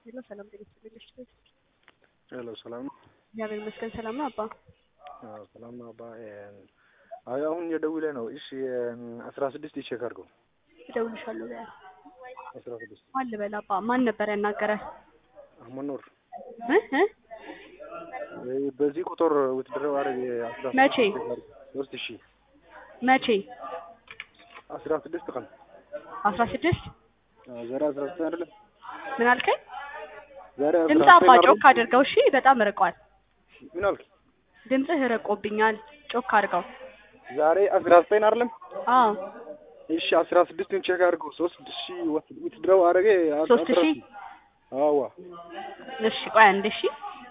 ሄሎ ሰላም ጤና ይስጥልኝ። ሄሎ ሰላም ነው? እግዚአብሔር ይመስገን ሰላም ነው አባ። አዎ ሰላም ነው አባ። አይ አሁን የደውለ ነው። እሺ አስራ ስድስት ቼክ አድርገው። እደውልልሻለሁ በያ አስራ ስድስት ማን ልበል አባ? ማን ነበር ያናገረ? አህመድ ኑር እ እ በዚህ ቁጥር ውትድረው አረግ አስራ መቼ? ሶስት ሺ መቼ? አስራ ስድስት ቀን አስራ ስድስት ዛሬ አስራ ስድስት አይደለም ምን አልከኝ? ዛሬ አስራ ድምፅ ዘጠኝ አባ አይደለም? ጮክ አድርገው እሺ። በጣም ርቋል ምን አልክ? ድምፅህ ርቆብኛል። ጮክ አድርገው። ዛሬ አስራ ዘጠኝ አይደለም? አዎ እሺ አስራ ስድስቱን ቼክ አድርገው። ሶስት ሺ ውትድረው አረገ ሶስት ሺ አዋ እሺ ቆይ አንድ እሺ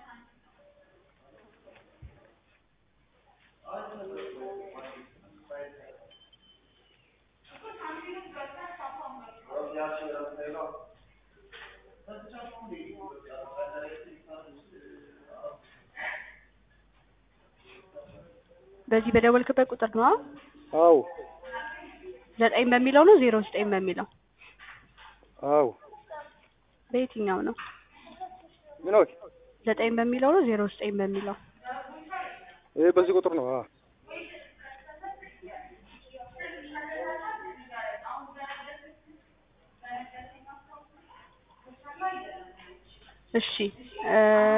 በዚህ በደወልክበት ቁጥር ነው አ? አው ዘጠኝ በሚለው ነው ዜሮ ዘጠኝ በሚለው አው በየትኛው ነው? ምን አልክ? ዘጠኝ በሚለው ነው ዜሮ ዘጠኝ በሚለው ይሄ በዚህ ቁጥር ነው። አ እሺ እ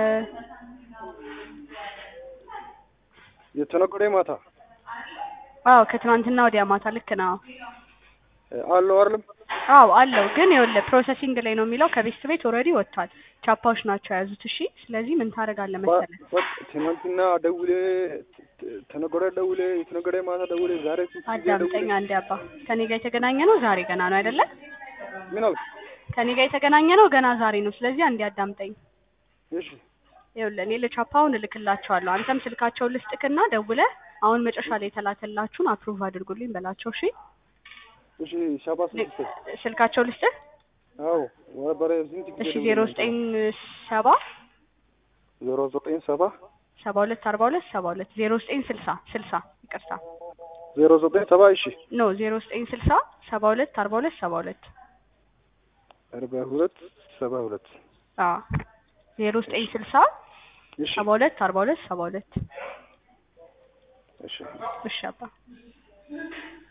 የተነገረ ማታ አዎ ከትናንትና ወዲያ ማታ ልክ ነው። አለው አይደለም? አዎ አለው ግን ይኸውልህ ፕሮሰሲንግ ላይ ነው የሚለው ከቤት ቤት ኦልሬዲ ወጥቷል። ቻፓዎች ናቸው የያዙት። እሺ ስለዚህ ምን ታደርጋለህ መሰለህ በ- ትናንትና ደውሌ ተነገረ ደውሌ የተነገረ ማታ ደውሌ ዛሬ ስንት ጊዜ አዳምጠኝ ደውሌ አንዴ አባ። ከኔ ጋር የተገናኘ ነው ዛሬ ገና ነው አይደለ? ምን አልክ? ከኔ ጋር የተገናኘ ነው ገና ዛሬ ነው። ስለዚህ አንዴ አዳምጠኝ። እሺ ይኸውልህ እኔ ለቻፓውን እልክላቸዋለሁ። አንተም ስልካቸውን ልስጥክና ደውለህ አሁን መጨረሻ ላይ የተላከላችሁን አፕሩቭ አድርጉልኝ በላቸው። እሺ እሺ ሻባ ስንት ስልካቸው ልስጥህ። አዎ ወረበረ ስንት ጊዜ እሺ ደውሌ ዜሮ ነበር? ዘጠኝ ሰባ ዜሮ ዘጠኝ ሰባ ሰባ ሁለት አርባ ሁለት ሰባ ሁለት ዜሮ ዘጠኝ ስልሳ ስልሳ ይቅርታ ዜሮ ዘጠኝ ሰባ እሺ ኖ ዜሮ ዘጠኝ ስልሳ ሰባ ሁለት አርባ ሁለት ሰባ ሁለት አርባ ሁለት ሰባ ሁለት አዎ ዜሮ ዘጠኝ ስልሳ እሺ ሰባ ሁለት አርባ ሁለት ሰባ ሁለት እሺ እሺ አባ